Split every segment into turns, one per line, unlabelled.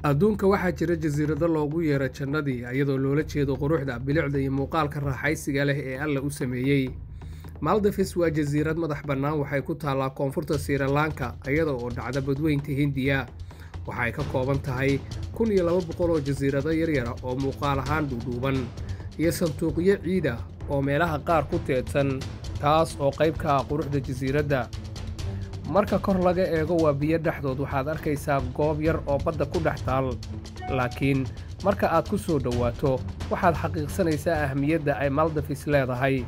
adduunka waxaa jira jasiirado loogu yeero jannadii iyadoo loola jeedo quruxda bilicda iyo muuqaalka raaxaysiga leh ee alla u sameeyey maldafis waa jasiirad madax bannaan waxay ku taallaa koonfurta sirilanka iyada oo dhacda badweynta hindiya waxay ka kooban tahay kun iyo laba boqol oo jasiirado yaryara oo muuqaal ahaan dhuudhuuban iyo sanduuqyo ciid ah oo meelaha qaar ku teedsan taas oo qayb ka ah quruxda jasiiradda marka kor laga eego waa biyo dhexdood waxaad arkaysaa goob yar oo badda ku dhex taal laakiin marka aad ku soo dhowaato waxaad xaqiiqsanaysaa ahmiyadda ay maldafis leedahay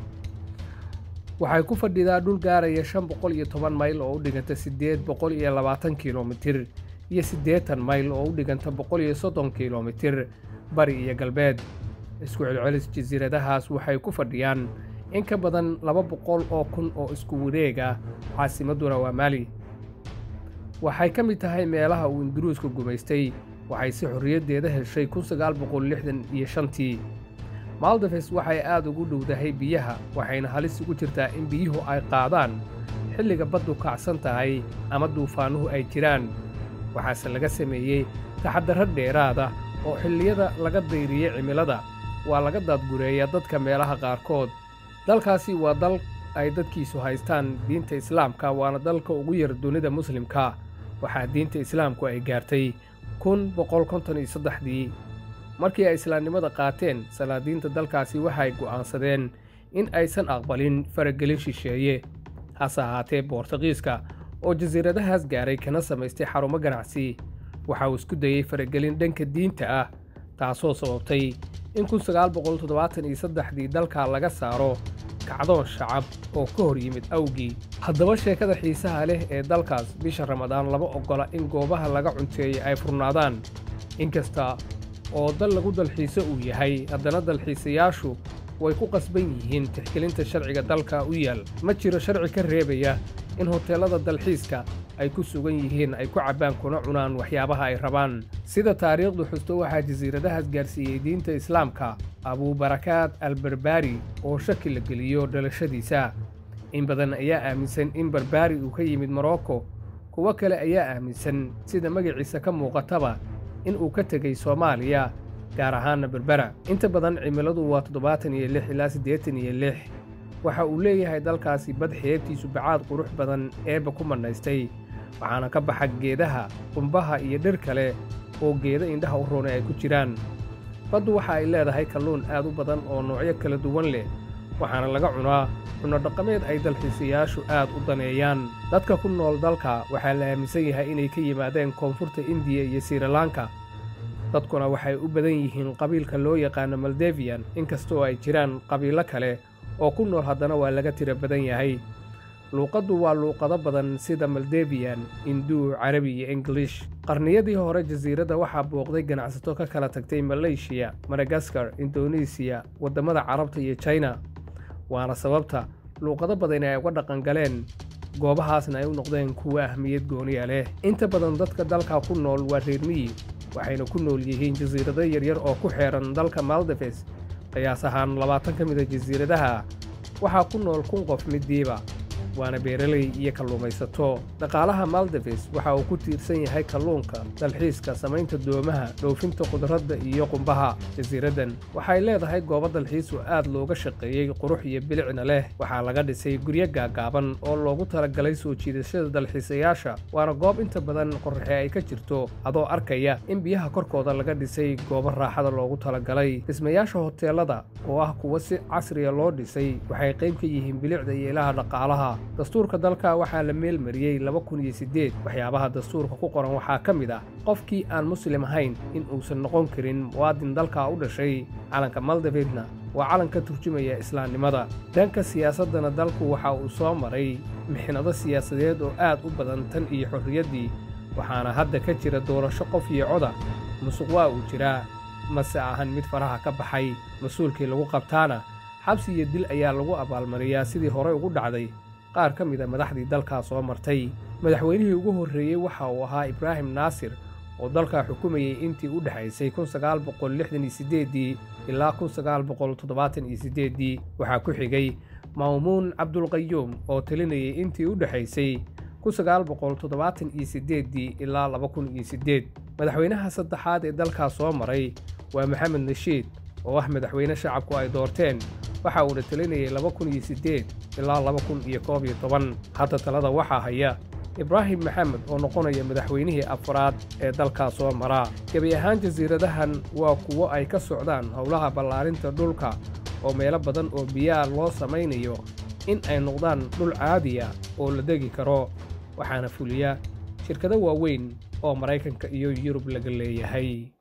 waxay ku fadhidaa dhul gaaraya shan boqol iyo toban mayl oo u dhiganta siddeed boqol iyo labaatan kilomitir iyo siddeetan mayl oo u dhiganta boqol iyo soddon kilomitir bari iyo galbeed isku celcelis jasiiradahaas waxay ku fadhiyaan in ka badan laba boqol oo kun oo isku wareeg ah caasimadduna waa mali waxay ka mid tahay meelaha uu induruuska gumaystay waxay si xorriyaddeeda heshay kun sagaal boqol lixdan iyo shantii maldafes waxay aad ugu dhowdahay biyaha waxayna halis ugu jirtaa in biyuhu ay qaadaan xilliga baddu kacsan tahay ama duufaanuhu ay jiraan waxaase laga sameeyey taxadarro dheeraada oo xilliyada laga dayriyey cimilada waa laga daadgureeyaa dadka meelaha qaarkood dalkaasi waa dal ay dadkiisu haystaan diinta islaamka waana dalka ugu yar dunida muslimka waxaa diinta islaamku ay gaartay kun boqol konton iyo saddexdii markii ay islaamnimada qaateen salaadiinta dalkaasi waxay go'aansadeen in aysan aqbalin faragelin shisheeye hase ahaatee boortaqiiska oo jasiiradahaas gaaray kana samaystay xarumo ganacsi waxa uu isku dayey faragelin dhanka diinta ah taasoo sababtay in kun sagaal boqol toddobaatan iyo saddexdii dalka laga saaro kacdoon shacab oo ka hor yimid awgii haddaba sheekada xiisaha leh ee dalkaas bisha ramadaan lama oggola in goobaha laga cunteeyey ay furnaadaan inkasta oo dal lagu dalxiiso uu yahay haddana dalxiisayaashu way ku qasban yihiin tixgelinta sharciga dalka u yaal ma jiro sharci ka reebaya in hoteellada dalxiiska ay ku sugan yihiin ay ku cabbaan kuna cunaan waxyaabaha ay rabaan sida taariikhdu xusto waxaa jasiiradahaas gaarsiiyey diinta islaamka abuubarakaad albarbaari oo shaki la geliyo dhalashadiisa in badan ayaa aaminsan in barbaari uu ka yimid morocco kuwo kale ayaa aaminsan sida magaciisa ka muuqataba in uu ka tegey soomaaliya gaar ahaanna berbera inta badan cimiladu waa toddobaatan iyo lix ilaa siddeetan iyo lix waxa uu leeyahay dalkaasi bad xeebtiisu bacaad qurux badan eebba ku mannaystay waxaana ka baxa geedaha qumbaha iyo dhir kale oo geeda indhaha u roonay ay ku jiraan baddu waxa ay leedahay kalluun aad u badan oo noocyo kala duwan leh waxaana laga cunaa cunno dhaqameed ay dalxiisayaashu aad u daneeyaan dadka ku nool dalka waxaa la aaminsan yahay inay ka yimaadeen koonfurta indiya iyo sirilanka dadkuna waxay u badan yihiin qabiilka loo yaqaano maldeviyan inkastoo ay jiraan qabiilo kale oo ku nool haddana waa laga tiro badan yahay luuqaddu waa luuqado badan sida maldeviyan induu carabi iyo ingilish qarniyadii hore jasiiradda waxaa booqday ganacsato ka kala tagtay maleeshiya madagaskar indonesiya waddamada carabta iyo jina waana sababta luuqado badani ay uga dhaqangaleen goobahaasna ay u noqdeen kuwa ahmiyad gooniya leh inta badan dadka dalka ku nool waa reer miyi waxayna ku nool yihiin jasiirado yaryar oo ku xeedhan dalka maldefes qiyaas ahaan labaatan ka mida jasiiradaha waxaa ku nool kun qof midiiba waana beeraley iyo kalluumaysato dhaqaalaha maldefes waxa uu ku tiirsan yahay kalluunka dalxiiska samaynta doomaha dhoofinta khudradda iyo qumbaha jasiiraddan waxay leedahay goobo dalxiisu aad looga shaqeeyey qurux iyo bilicna leh waxaa laga dhisay guryo gaagaaban oo loogu talagalay soo jiidashada dalxiisayaasha waana goob inta badan qorraxe ay ka jirto adoo arkaya in biyaha korkooda laga dhisay goobo raaxada loogu talagalay dhismayaasha hoteelada oo ah kuwa si casriya loo dhisay waxay qayb ka yihiin bilicda iyo ilaha dhaqaalaha dastuurka dalka waxaa la meelmariyey laba kun iyo siddeed waxyaabaha dastuurka ku qoran waxaa ka mid ah qofkii aan muslim ahayn in uusan noqon karin muwaadin dalka u dhashay calanka maldafedna waa calan ka turjumaya islaamnimada dhanka siyaasaddana dalku waxa uu soo maray mixnado siyaasadeed oo aad u badan tan iyo xorriyaddii waxaana hadda ka jira doorasho qof iyo coda musuq waa uu jiraa mase ahan mid faraha ka baxay mas-uulkii lagu qabtaana xabsi iyo dil ayaa lagu abaalmariyaa sidii horey ugu dhacday qaar ka mida madaxdii dalkaa soo martay madaxweynihii ugu horreeyey waxa uu ahaa ibraahim naasir oo dalkaa xukumayey intii u dhexaysay kun sagaal boqol lixdan iyo siddeeddii ilaa kun sagaal boqol toddobaatan iyo siddeeddii waxaa ku xigay ma'muun cabdulqayuum oo talinayay intii u dhexaysay kun sagaal boqol toddobaatan iyo siddeeddii ilaa laba kun iyo siddeed madaxweynaha saddexaad ee dalkaas soo maray waa maxamed nashiid oo ah madaxweyne shacabku ay doorteen waxa uuna talinayay laba kun iyo siddeed ilaa laba kun iyo koob iyo toban hadda talada waxaa haya ibraahim maxamed oo noqonaya madaxweynihii afraad ee dalkaas soo mara gebi ahaan jasiiradahan waa kuwo ay ka socdaan howlaha ballaarinta dhulka oo meelo badan oo biyaa loo samaynayo in ay noqdaan dhul caadiya oo la degi karo waxaana fuliya shirkado waaweyn oo maraykanka iyo yurub laga leeyahay